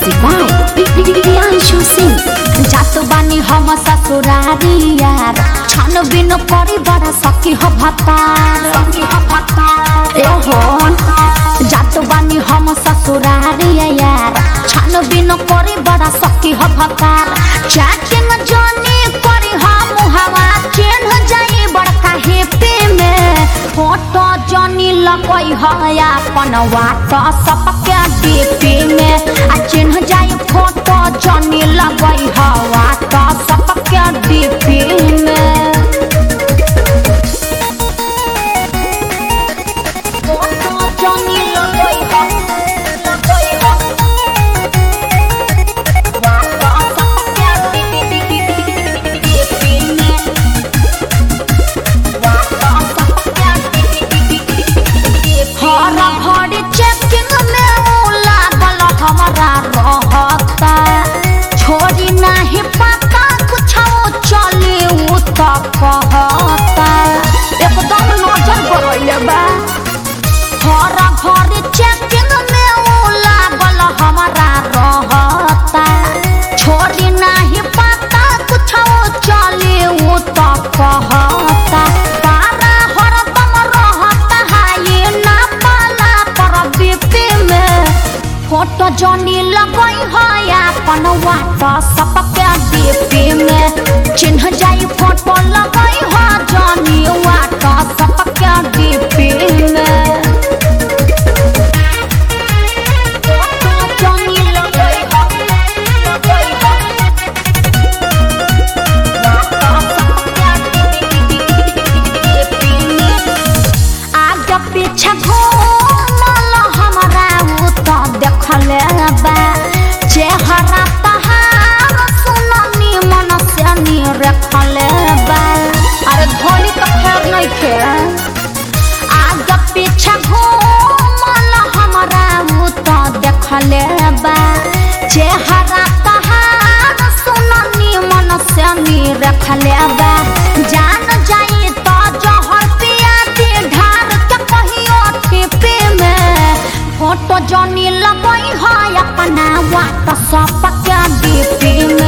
Music by Priyanshu Singh. जात बानी हम ससुरारी यार छान बिन करी बड़ा सखी हो भतार ए हो जात बानी हम ससुरारी यार छान बिन करी बड़ा सखी हो भतार चैटिंग जानी करी हम हवा चेन जाई बड़का हेपे में फोटो जानी लगई है अपन वाट सबके डीपी में आ चिन्ह जाई फोटो जानी लगई है वाट सबके डीपी में फोटो जानी लगई है लगई है वाट सबके डीपी में हर घड़ी चेकिंग में ऊ लागल हमरा रहता छोड़ी नहीं पता कुछ चली ऊ तो कहता एकदम नजर गड़ैले बा हर घड़ी चेकिंग में ऊ लागल हमरा रहता छोड़ी नहीं पता कुछ चली ऊ तो कहता पारा हरदम रहता है ना पाला पर बीपी में फोटो जनी लगई है अपन वाट सबके डीपी में चिन्ह जाई फोटो लगई है जनी वाट सबके डीपी में फोटो जनी लगई है लगई है आगे पीछे घूमल हमरा उ तो देखले बा चेहरा तहार सुननी मन से नी रखले बा अरे धोनी तो खैर नहीं खे आगे पीछे घूमल हमरा उ तो देखले बा चेहरा तहार सुननी मन से नी रखले बा जान जाई तो जहर पिया के ढार के कहियो टिपे में फोटो जनी लगई है अपना वाट सब के डीपी में